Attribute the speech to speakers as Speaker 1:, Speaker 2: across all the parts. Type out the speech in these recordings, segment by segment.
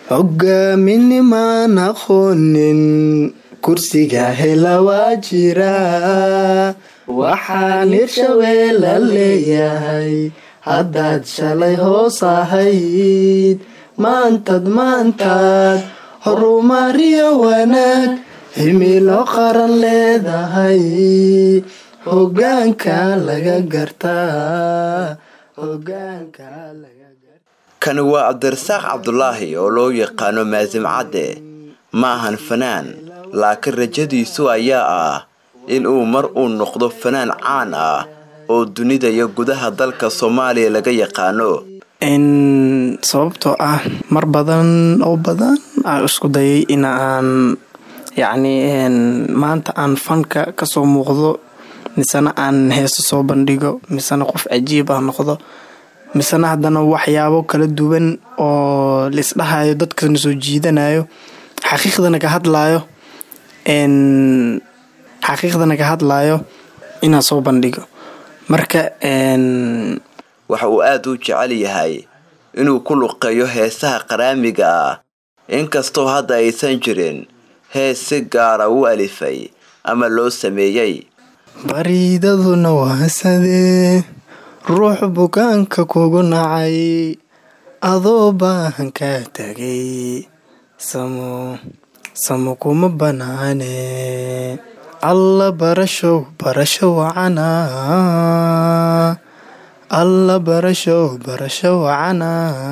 Speaker 1: hogaaminimaan aqoonin kursiga hela waa jiraa waxaan hirshabeella leeyahay haddaad shalay hoos ahayd maantad maantaad horumariyo wanaag himilo qaran leedahay hogaanka laga gartaa hogaanka laga
Speaker 2: kani waa cabdirasaaq cabdulaahi oo loo yaqaano maasim cadde ma ahan fanaan laakiin rajadiisu ayaa ah in uu mar uu noqdo fanaan caan ah oo dunida iyo gudaha dalka soomaaliya laga yaqaano
Speaker 1: sababtoo ah mar badan oo badan aan isku dayay in aan yacni maanta aan fanka kasoo muuqdo misena aan heeso soo bandhigo misena qof cajiib ah noqdo misena haddana waxyaabo kala duwan oo laisdhahayo dadkana soo jiidanayo xaqiiqdana ka hadlaayo xaqiiqdana ka hadlaayo inaan soo bandhigo marka
Speaker 2: waxa uu aada u jecel yahay inuu ku luqeeyo heesaha qaraamiga ah inkastoo hadda aysan jirin hees si gaara u alifay ama loo sameeyey
Speaker 1: bariidaduna waasadee ruux bukaanka kugu nacay adoo baahan kaa tagay samo samo kuma banaane alla barashow barasho wacana alla barashow barasho wacana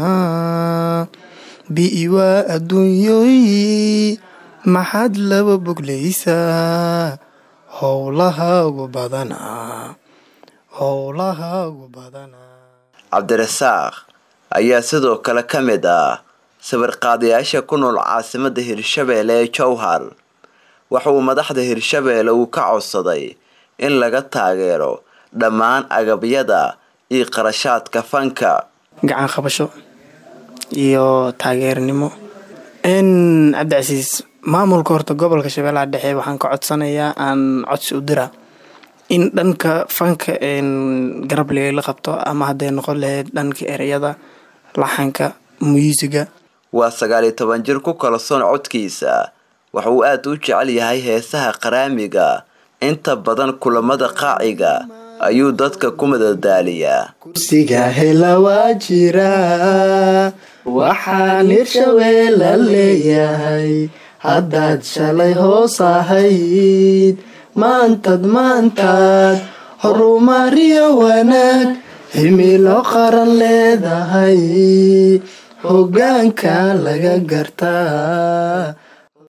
Speaker 1: bi'i waa adduunyooyi maxaad laba boglaysaa howlahaagu badanaa howlahaagu badanaa
Speaker 2: cabdirasaaq ayaa sidoo kale ka mid ah sawirqaadayaasha ku nool caasimadda hirshabeelle ee jowhar waxa uu madaxda hirshabeelle uu ka codsaday in laga taageero dhammaan agabyada iyo qarashaadka fanka
Speaker 1: gacan qabasho iyo taageernimo n cabdicasiis maamulka horta gobolka shabeellaha dhexe waxaan ka codsanayaa aan codsi u dira in dhanka fanka garab la qabto ama hadday noqon lahayd dhanka ereyada laxanka muusiga
Speaker 2: waa sagaal iyo toban jir ku kalsoon codkiisa waxa uu aada u jecel yahay heesaha qaraamiga inta badan kulamada qaaciga ayuu dadka ku madadaaliyaa
Speaker 1: kursiga hela waa jiraa waxaan hirshabeella leeyahay haddaad shalay hoos ahayd maantad maantaad horumariyo wanaag himilo qaran leedahay hogaanka laga gartaa